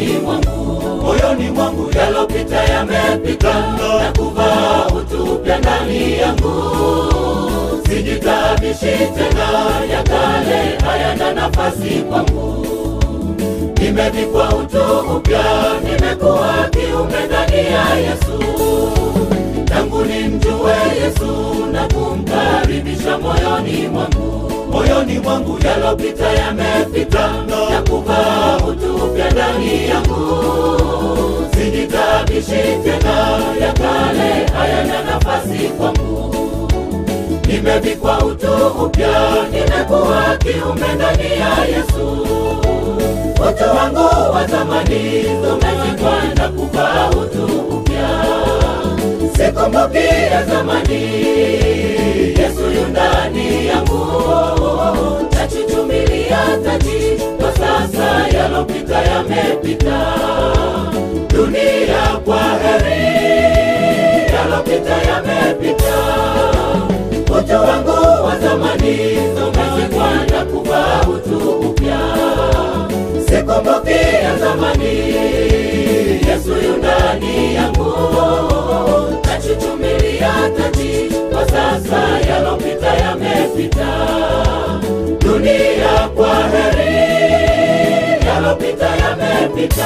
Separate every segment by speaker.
Speaker 1: moyoni mwangu, moyoni mwangu yalopita yamepita, na kuvaa utu upya ndani yangu. Sijitabishi tena, ya kale hayana nafasi kwangu. Nimevikwa utu upya, nimekuwa kiumbe ndani ya Yesu. Tangu nimjue Yesu na kumkaribisha moyoni mwangu, moyoni mwangu yalopita yamepita, na kuvaa utu upya ndani yangu. Sijitabishi tena, ya kale hayana nafasi kwangu. Nimevikwa utu upya, nimekuwa kiumbe ndani ya Yesu. Utu wangu wa zamani umezikwa na kuvaa utu upya. Sikumbuki ya zamani, Yesu yu ndani yangu. Nachuchumilia taji, kwa sasa yalopita yamepita. Dunia kwa heri, yalopita yamepita. Utu wangu wa zamani umezikwa na kuvaa utu upya. Sikumbuki ya zamani, Yesu yu ndani yangu. Nachuchumilia taji, kwa sasa yalopita yamepita. Dunia kwa heri, yalopita yamepita.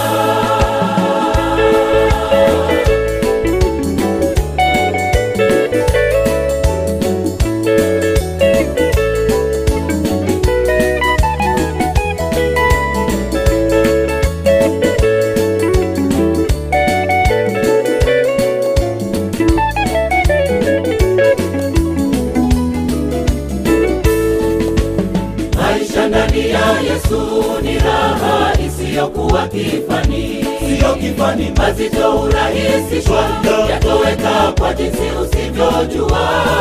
Speaker 1: Maisha ndani ya Yesu ni raha isiyokuwa kifani, siyo kifani. Mazito hurahisishwa, yatoweka kwa jinsi usivyojua.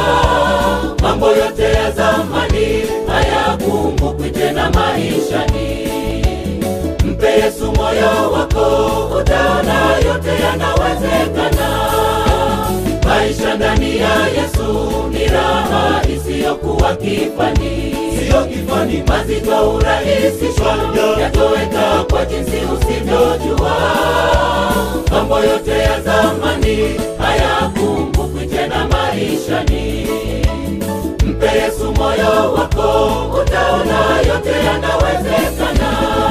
Speaker 1: Mambo yote ya zamani hayakumbukwi tena maishani. Mpe Yesu moyo wako, utaona yote yanawezekana. Maisha ndani ya Yesu ni raha isiyokuwa kifani, siyo kifani. Mazito hurahisishwa, yatoweka kwa jinsi usivyojua. Mambo yote ya zamani hayakumbukwi tena maishani. Mpe Yesu moyo wako, utaona yote yanawezekana.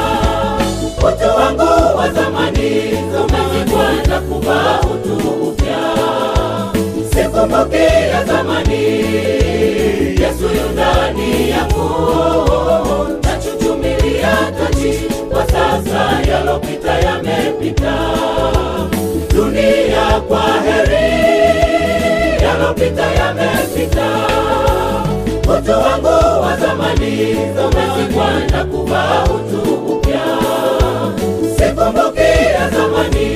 Speaker 1: Utu wangu wa zamani umezikwa na kuvaa utu upya. Sikumbuki ya zamani, Yesu yu ndani yangu. Nachuchumilia taji, kwa sasa yalopita yamepita. Dunia kwa heri, yalopita yamepita. Utu wangu wa zamani umezikwa na kuvaa utu upya. Sikumbuki ya zamani,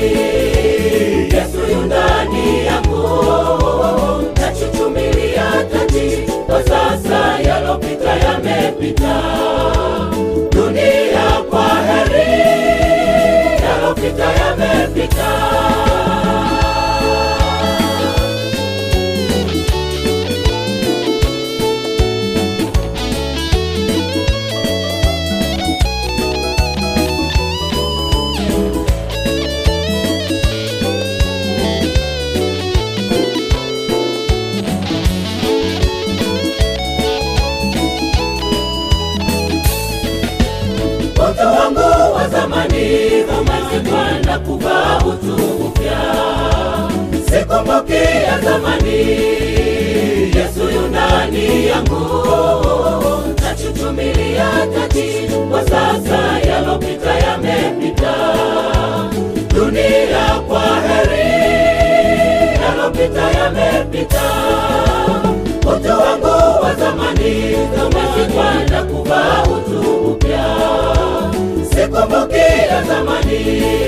Speaker 1: Yesu yu ndani yangu. Nachuchumilia taji, kwa sasa yalopita yamepita. Dunia kwa heri, yalopita yamepita. Utu wangu wa zamani umezikwa na kuvaa utu upya. Sikumbuki ya zamani, Yesu yu ndani yangu. Nachuchumilia taji, kwa sasa yalopita yamepita. Dunia kwa heri, yalopita yamepita. Utu wangu wa zamani umezikwa na kuvaa utu upya. Sikumbuki ya zamani,